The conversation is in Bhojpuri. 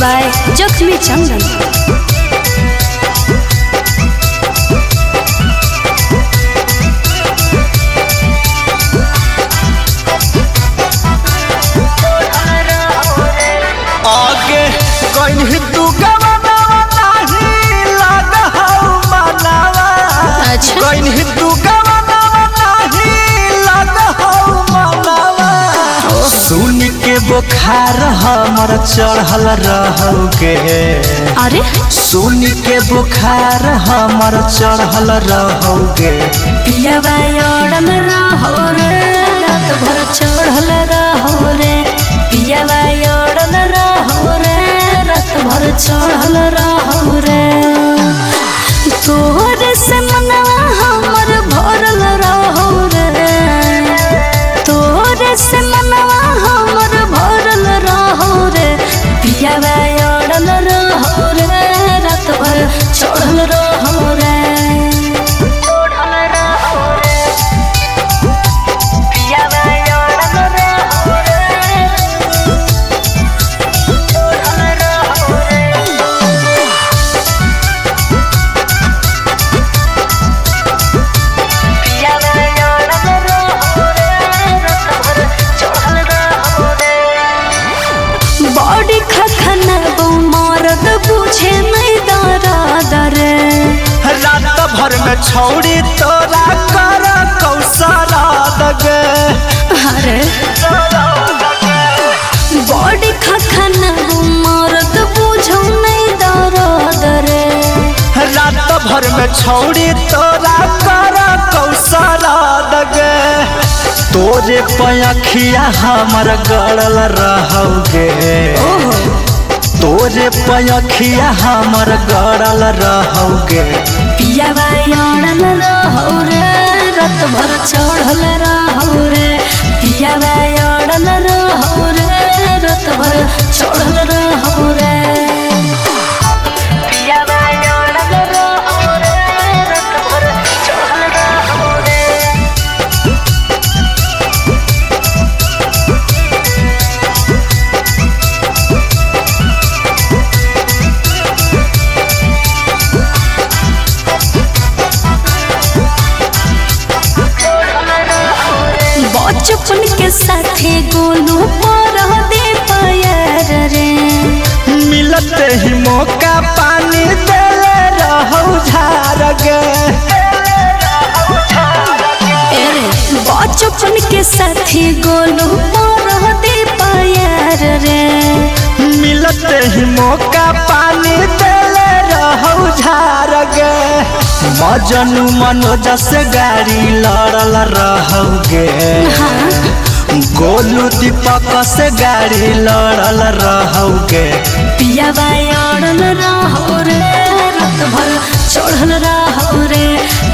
बाय जख्मी चंदन आगे कहीं तू गवनावा नहीं लगहौ मनावा अच्छा। कहीं तू गवनावा नहीं लगहौ मनावा सुन के बुखार हमर चढ़ल रहौगे अरे सुन के बुखार हमर चढ़ल रहौगे पियावा ओढ़ल रहो रे रात भर चढ़ल रहो रे पियावा ओढ़ल रहो रे रात भर चढ़ल रहो रे तोहरे से मनवा हमर भरल रहो रे तोहरे से मनवा हमर भरल रहो रे पियावा ओढ़ल रहो रे रात भर चढ़ल रहो रे चढ़ल रहो रे पियावा ओढ़ल रहो रे चढ़ल रहो रे बॉडी खखना मरद बुझे नहीं दरा रे रात भर में छौड़ी तोरा कर कौशला दगे अरे बॉडी खखना मरद बुझो नहीं दरा रे रात भर में छौड़ी तोरा कर कौशला दगे तोरे पयखिया हमर गड़ल रहौगे तोरे पयखिया हमर गड़ल रहौगे पियावा अड़ल रहो रे रत भर चढ़ल रहो रे पियावा अड़ल रहो रे रत भर चढ़ल रहो रे पियावा अड़ल रहो रे रत भर चढ़ल रहो रे बचपन के साथे गोलू पर दे पैर रे मिलते ही मौका पानी देले रहौ झारगे एरे बचपन के साथी गोलू पर दे पैर रे मिलते ही मौका पानी देले रहौ झारगे मजनू मनोज से गाड़ी लड़ल रहौगे गोलू दीपक से गाड़ी लड़ल रहौगे पियावा अड़ल रहो रे रात भर चढ़ल रहो रे